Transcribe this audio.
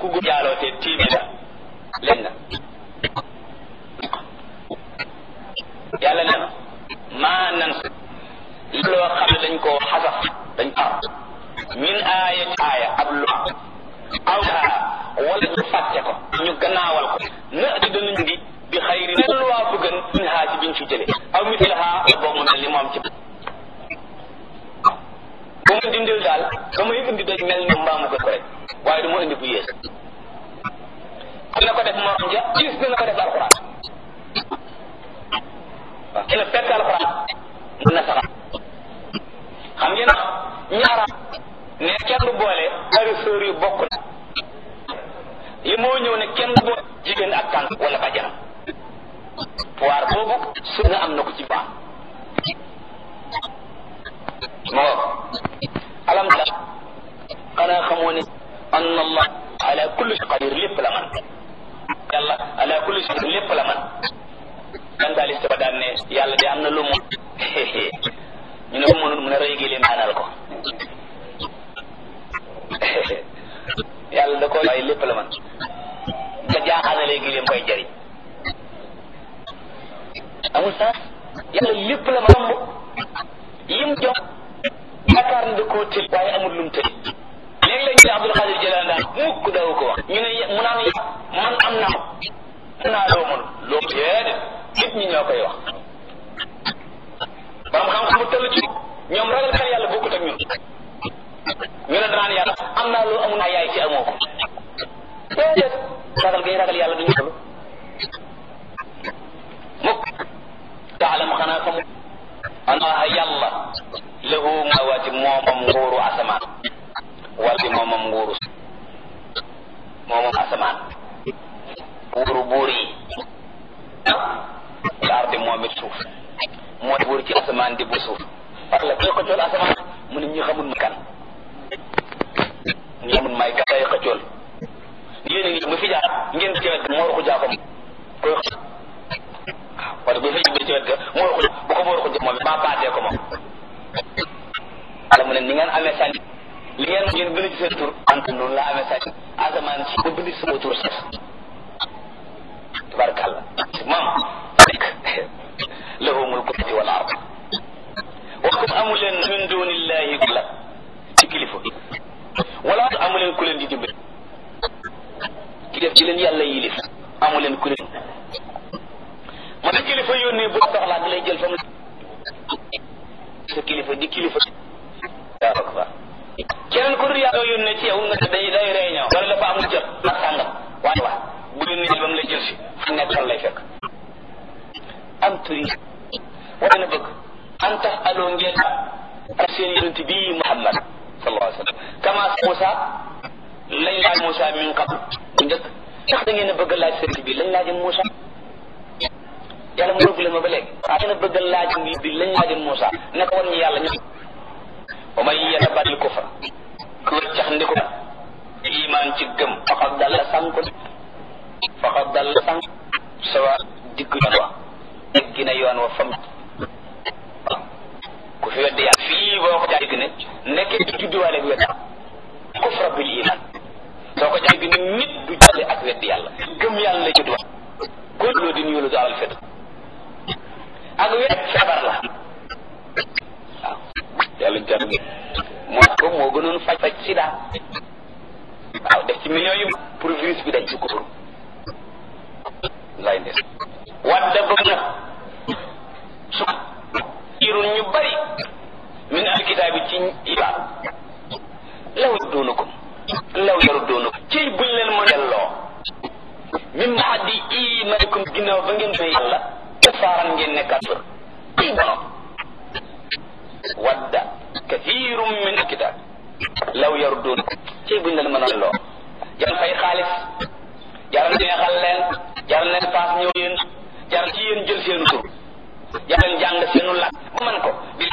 ku góor jaaloo te tiimi la leen na yàlla nee na maa nan loo xam ne dañ koo xasaf dañ ko min aaya aaya ab lu aw wala ñu fàtte ko ñu gannaawal ko na di danañ di bi xayri ne lu waa bu gën min haa ci biñ fi jële aw mit la haa boo mu ne li moom ci bu ma dindil daal ba may indi day mel ni mbaamu gën ko rek waaye du ma indi bu yées dina ko def morom ja gis dina ko def alxuraan waaw dina fekk alxuraan mën na saxal xam ngeen ñaara ne kenn du boole ñaari sœur yu bokk na li moo ñëw ne kenn du boole jigéen ak tànk wala bàjjanam pouvoir boobu su nga am na ko ci baax moo alam ta xanaa xamoo ne anna allah ala kulli shay qadir lépp la man yàlla ala kulli shay lépp la man dan daal ba daan ne yàlla de am na lu mu ñu ne ko mënul mun a rëy gi leen daanal ko yàlla da ko waaye lépp la man nga jaaxaanalee gi leen koy jëriñ amul sax yàlla lépp la man yim jox yaakaar ne da koo tëj waaye amul lum tëj léegi lañ ne Abdul Xaadir Jilaan daan mukk daw ko wax ñu ne mu naan man am naa am naa loo mënul loo déedéet nit ñi ñoo koy wax borom xam-xam bu toll ci ñoom ragal kan yàlla bokkut ak ñun ñu ne danaan yàlla am naa loo amul naa yaay ci amoo ko déedéet ragal gay ragal yàlla duñu toll mukk taalam xanaa xamu anaa yàlla lahu mawaati moomam nguuru asamaan wala moomam nguuru moomam asamaan buuru buur yi ardi moom it suuf mooy buur ci asamaan di bu suuf parce que koy xëccool asamaan mu ne ñi xamul ma kan ñi xamul may kan lay xëccool yéen a ngi mu fi jaar ngeen ci wet moo ruxu jaakom koy waaw wala bu fi ci wet ga moo ruxu bu ko moo ruxu moom it maa baatee ko moom ala mu ne ni ngeen amee sànni li ngeen ngeen bind ci seen tur ant noonu la amee sànni asamaan si ba bind sama tur sax tabarakàllah moom rek lahu mulku samawati wal ard wax ko amu leen min dunillahi la ci kilifa wala amu leen ku leen di dimbali ki def ci leen yàlla yilif amu leen ku leen ma ne kilifa yónnee bu soxlaa di lay jël fa mu sa kilifa di kilifa waaw akbar keneen ku dul yàlla yónnee ci yow nga day day réunion wala dafa amul jot ak sàngam waaye wax bu leen ba mu lay jël si fu nekk fan lay fekk am turi wala na bëgg an tax aloo ngeen ak seen yonent bii Muhammad sallallahu alayhi wa sallam kama Moussa lañ laaj Moussa min qabl bu njëkk ndax da ngeen a bëgg laaj sëriñ bi lañ laajoon Moussa yàlla mu rëbb leen ma ba léegi ah ngeen a bëgg laaj bi lañ laajoon Moussa ne ko wan ñu yàlla ñu wa man yatabadil kufra ku weccax ndiku iman ci gëm faqad dalla sànku faqad dalla sànku sawa digg yoon wa dégg na yoon wa fam ku fi weddi yàlla fii boo ko jàgg ne nekkee du judduwaale ak weddi kufra bil iman soo ko jàgg ne nit du jàlle ak weddi yàlla gëm yàlla lay judduwaale ko loo di nuyu lu alal fet ak wet feebar la waaw yàlla jàpp moo ko moo gënoon faj faj sida waaw def ci millions yu pour virus bi dañ ci ko lay ndes wadda bëgg na su irun ñu bari min al kitaabi ci ibaab law doonukum law yaru doonukum ciy buñ leen mën delloo min baxdi imanikum ginnaaw ba ngeen may yàlla kafaaran ngeen nekkaat fër ciy borom wadda kathirum min al kitaab law yaru doonukum ciy buñ leen mën a delloo jaral fay xaalis jaral neexal leen jaral leen paas ñëw yéen jaral ci yéen jël seenu tur jaral jàng seenu làkk ba man ko